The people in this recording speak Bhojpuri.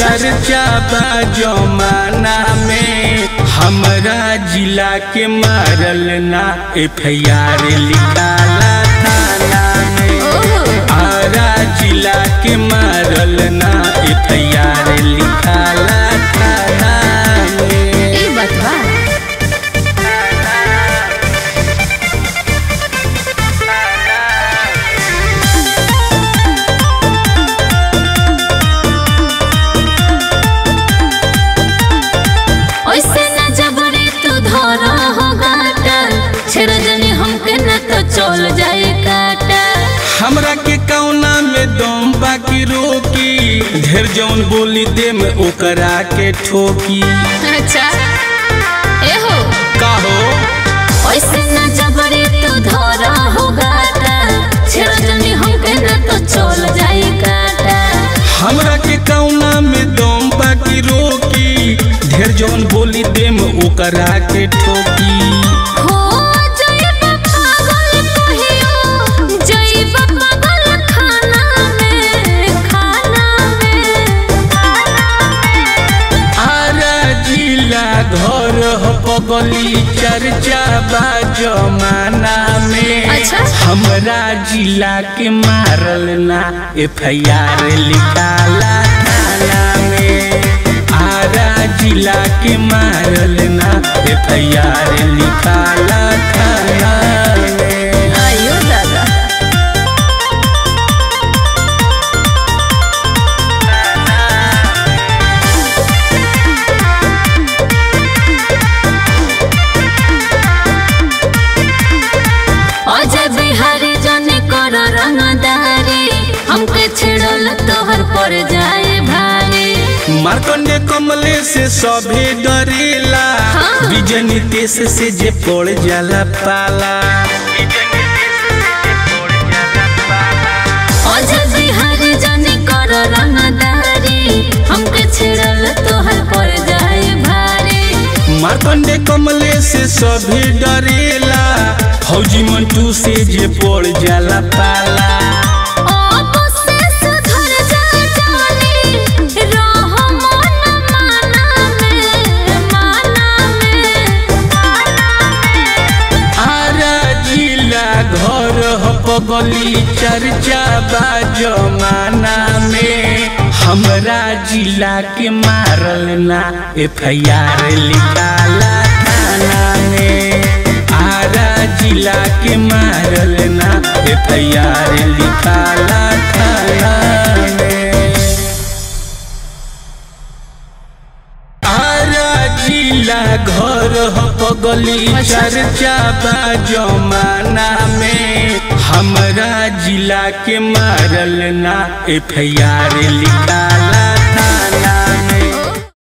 चर्चा बा जमाना में हमरा जिला के मारल ना एफ आई आर लिखाला थाना में ओहो। आरा जिला के मारल ना एफ आई आर लिखाला थाना में ई बात बा ओइसे ना जबरी तू धरा हो गाटा छेड़ जनी हमके न तो चल जाए काटा हमरा के कौना में दम बाकी रोकी ढेर जौन बोली दे में ओकरा के ठोकी अच्छा ए हो काहो ओइसे ना जबरी तू धरा हो गाटा छेड़ जनी हमके न तो चल जाए काटा हमरा के कौना में दम बाकी रोकी ढेर जौन बोली दे में ओकरा के ठोकी हो जइब पागल कहियो जइब पागल खाना में खाना में आरा जिला घर हो पगली चर्चा बा जमाना में अच्छा। हमरा जिला के मारल ना एफ आई आर लिखाला थाना में आरा जिला के मारल ना एफ आई आर लिखाला थाना में आयो दादा अजय बिहारी जने कर रंगदारी हमके छेड़ल तोहर पर जाए भारी मार्कंडे कमले से सभे डरेला हाँ। विजय नीतीश से जे पड़ जाला पाला अजय बिहारी जने कर रंगदारी हमके छेड़ल तोहर पर जाए भारी मार्कंडे कमले से सभे डरेला फौजी मंटू से जे पड़ जाला पाला अब से सुधर जा जानी रह मन माना में माना में आरा जिला घर हो पगली चर्चा बा जमाना में हमरा जिला के मारल ना एफ आई आर लिखाला थाना में आरा जिला के मारल ना एफ आई आर लिखाला थाना में आरा जिला घर हो पगली चर्चा बा जमाना में हमरा जिला के मारल ना एफ आई आर लिखा